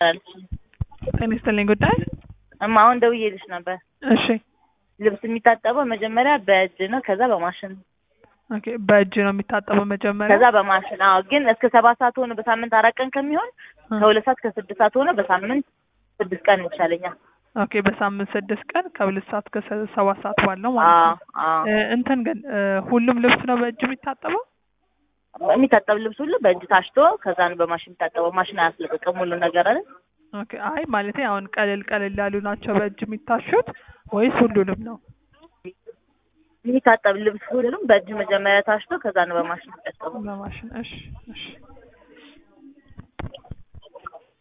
ጤና ይስጥልኝ ጉዳይ እማ አሁን ደውዬልሽ ነበር። እሺ ልብስ የሚታጠበው መጀመሪያ በእጅ ነው፣ ከዛ በማሽን ነው፣ ኦኬ በእጅ ነው የሚታጠበው መጀመሪያ ከዛ በማሽን አዎ። ግን እስከ ሰባት ሰዓት ሆነ በሳምንት አራት ቀን ከሚሆን ከሁለት ሰዓት ከስድስት ሰዓት ሆነ በሳምንት ስድስት ቀን ይቻለኛል። ኦኬ በሳምንት ስድስት ቀን ከሁለት ሰዓት ከሰ- ሰባት ሰዓት ባለው ማለት አዎ ነው አዎ። እ፣ እንትን ግን እ፣ ሁሉም ልብስ ነው በእጅ የሚታጠበው የሚታጠብ ልብስ ሁሉ በእጅ ታሽቶ ከዛ ነው በማሽን የሚታጠበው። ማሽን አያስለቅቅም ሁሉ ነገር አይደል? ኦኬ አይ ማለቴ አሁን ቀለል ቀለል ያሉ ናቸው በእጅ የሚታሹት ወይስ ሁሉንም ነው የሚታጠብ ልብስ ሁሉም በእጅ መጀመሪያ ታሽቶ ከዛ ነው በማሽን የሚታጠበው። በማሽን እሺ እሺ